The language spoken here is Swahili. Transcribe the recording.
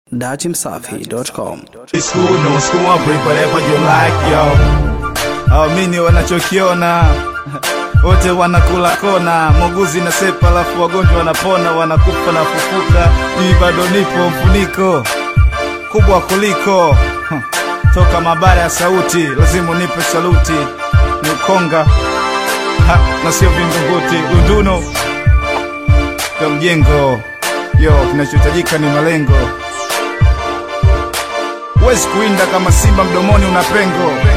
datimsafi.com. It's cool, no school, bring whatever you like, yo. Awamini wanachokiona wote wanakula kona, muuguzi na sepa, alafu wagonjwa wanapona, wanakufa na fufuka. Mimi bado nipo mfuniko kubwa kuliko huh. toka mabara ya sauti, lazima unipe saluti. Ni ukonga ha, na sio vingunguti, dunduno ya mjengo yo, kinachohitajika ni malengo Huwezi kuinda kama simba mdomoni una pengo.